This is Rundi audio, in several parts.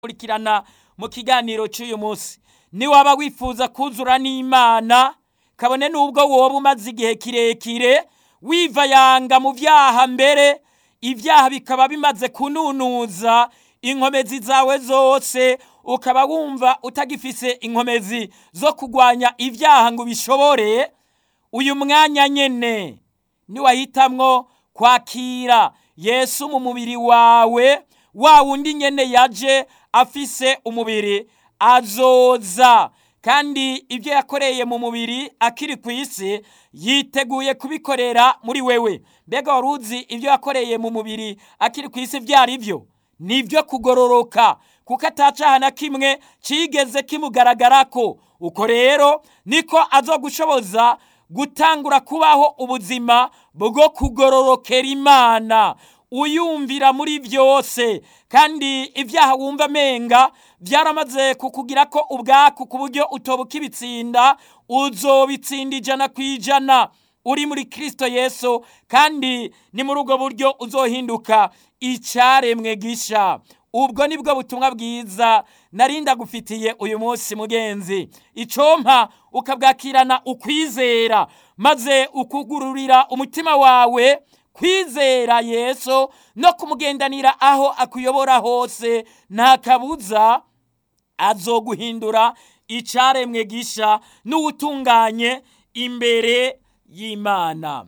kurikirana mu kiganiro cy'uyu munsi niwaba wifuza kuzura n'imana kabone n'ubwo woba umaze igihe kirekire wivayanga mu byaha mbere ibyaha bikaba bimaze kununuza inkomezi zawe zose ukaba wumva utagifise inkomezi zo kurwanya ibyaha ngo ubishobore uyu mwanya nyene niwahitamwo kwakira yesu mu mubiri wawe wa wundi nyene yaje afise umubiri azoza kandi ibyo yakoreye mu mubiri akiri ku isi yiteguye kubikorera muri wewe mbega wari uzi ibyo yakoreye mu mubiri akiri ku isi byari byo ni ibyo kugororoka kuko atacaha na kimwe kigeze kimugaragarako uko rero niko azogushoboza gutangura kubaho ubuzima bwo kugororokera imana uyumvira muri byose kandi ibyaha wumva amenga byaramaze kukugira ko ubwaku ku buryo utoba ukibitsinda uzobitsinda ijana ku ijana uri muri kirisito yesu kandi ni muri ubwo buryo uzohinduka icyaremwe gisha ubwo ni bwo butumwa bwiza narinda gufitiye uyu munsi mugenzi icompa ukabwakirana ukwizera maze ukugururira umutima wawe kwizera yesu no kumugendanira aho akuyobora hose nta kabuza azoguhindura icyaremwe gisha n'uwutunganye imbere y'imana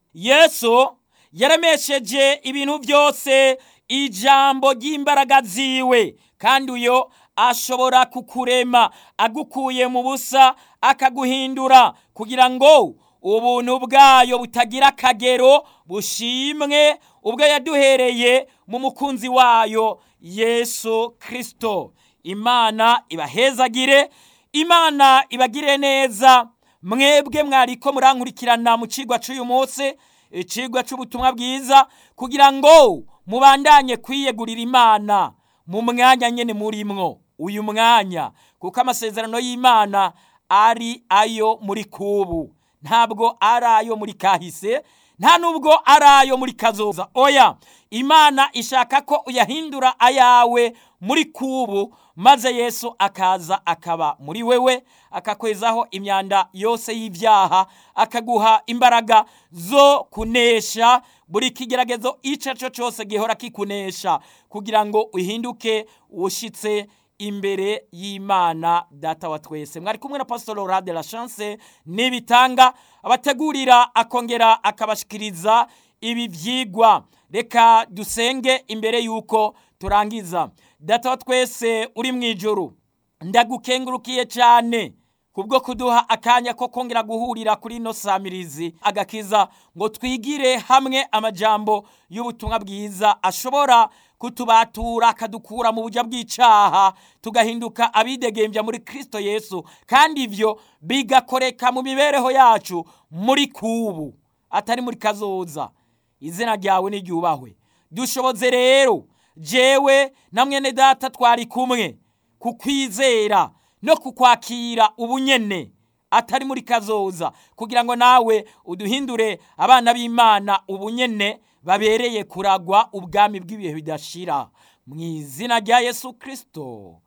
yesu yaremesheje ibintu byose ijambo ry'imbaraga ziwe kandi uyo ashobora kukurema agukuye mu busa akaguhindura kugira ngo ubuntu bwayo butagira akagero bushimwe ubwo yaduhereye mu mukunzi wayo yesu kirisito imana ibahezagire imana ibagire neza mwebwe mwariko murankurikirana mu cigwa c'uyu munsi icigwa c'ubutumwa bwiza kugira ngo mubandanye kwiyegurira imana mu mwanya nyene murimwo uyu mwanya kuko amasezerano y'imana ari ayo muri kubu ntabwo ari ayo muri kahise nta nubwo ari ayo muri kazoza oya imana ishaka ko uyahindura ayawe muri kubu maze yesu akaza akaba muri wewe akakwezaho imyanda yose y'ibyaha akaguha imbaraga zo kunesha buri kigeragezo icyo cyo cyose gihora kikunesha kugira ngo uhinduke ushyitse imbere y'imana data wa twese mwari kumwe na pasitoro rade la chance n'ibitanga abategurira akongera akabashikiriza ibi byigwa reka dusenge imbere y'uko turangiza data wa twese uri mu ijoro ndagukengurukiye cyane kubwo kuduha akanya ko kongera guhurira kuri ino samirizi agakiza ngo twigire hamwe amajambo y'ubutumwa bwiza ashobora kutubatura akadukura mu buryo bw'icyaha tugahinduka abidegembya muri kirisito yesu kandi ibyo bigakoreka mu mibereho yacu muri kubu atari muri kazoza izina ryawe n'iryubahwe dushoboze rero jewe na mwene data twari kumwe kukwizera no kukwakira ubunyene atari muri kazoza kugira ngo nawe uduhindure abana b'imana ubunyene babereye kuragwa ubwami bw'ibihe bidashira mu izina rya yesu kirisito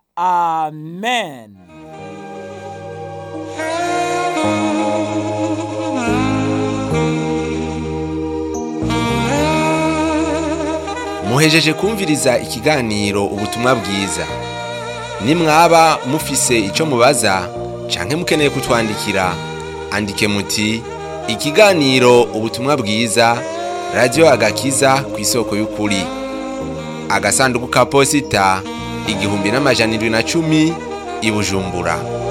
amen muhejeje kumviriza ikiganiro ubutumwa bwiza nimwaba mufise icyo mubaza canke mukeneye kutwandikira andike muti ikiganiro ubutumwa bwiza radiyo agakiza ku isoko y'ukuri agasanduku ka posita igihumbi n'amajana indwi na cumi i bujumbura